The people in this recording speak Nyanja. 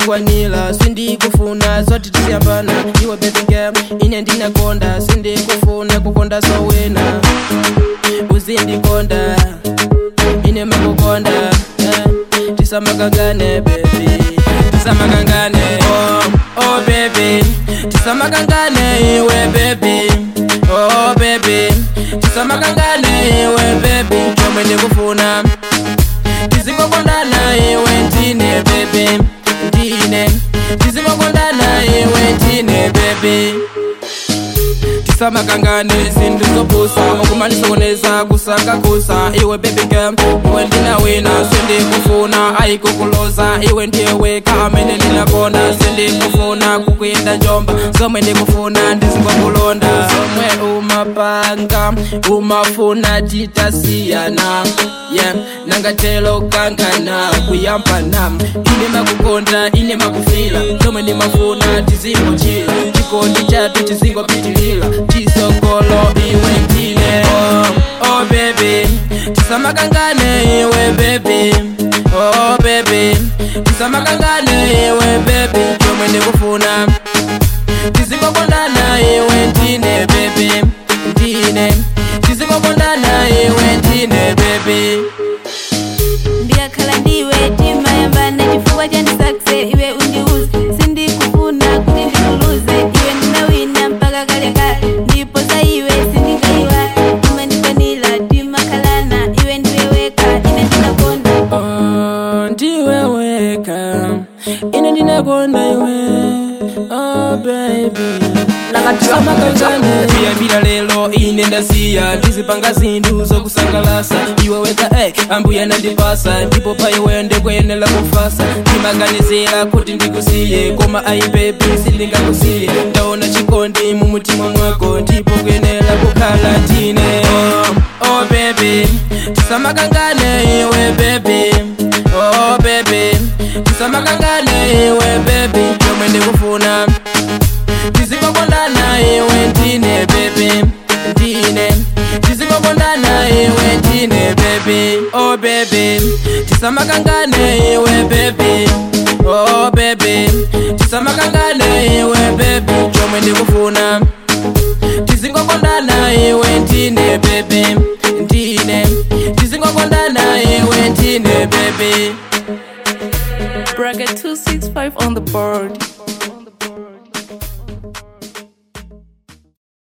kundikwanira sindikufuna zoti tisiyambana iwe baby girl ine ndinakonda sindikufuna kukonda sowina uzindikonda ine makukonda eh, tisamakangane baby tisamakangane oh, oh baby tisamakangane iwe baby oh baby tisamakangane iwe baby chomwe ndikufuna tizingokondana iwe ndine baby ndine tizingokondana iwe ndine baby tisamakangane zinthu zopusa okumanisokoneza kusakakusa iwe baby girl iwe ndinawina sindikufuna ayikukuloza iwe ndiye weka amene ndinakonda sindikufuna kukuyenda njomba zomwe ndikufuna ndizingokulonda zomwe umapanga umafuna titasiyana yeah nangatelo kankana kuyambana ine makukonda ine makufila zomwe ndimafuna tizingochila chikondi chathu chizingopitilila chisogolo iwe ndine oh, oh baby tisamakangane iwe baby oh baby tisamakangane iwe baby chomwe ndikufuna tizingokondana iwe ndine baby ndine tizingokondana iwe ndine baby ndikakhala ndiwe timayambana chifukwa chandisakse iwe undiuze sindikufuna kuti ndikuluze iwe ndinawina mpaka kale kale ndipo za iwe sindingaiwa umandikwanira timakhalana iwe ndiwe weka ine ndinakonda Oh, ndiwe weka ine ndinakonda iwe oh baby samakangane kuyambira lero ine ndasiya ndizipanga zinthu zokusangalasa iwe weka eh, ambuya nandipasa ndipo pa iwe ndikuyenera kufasa ndimaganizira kuti ndikusiye koma ayi baby sindingakusiye ndaona chikondi mu mutima mwako ndipo kuyenera kukhala ndine oh, oh baby tisamakangane iwe baby oh baby tisamakangane iwe baby chomwe ndikufuna tizingokondana iwe ndine baby ndine tizingokondana iwe ndine baby oh baby tisamakangane iwe baby oh baby tisamakangane iwe baby chomwe ndikufuna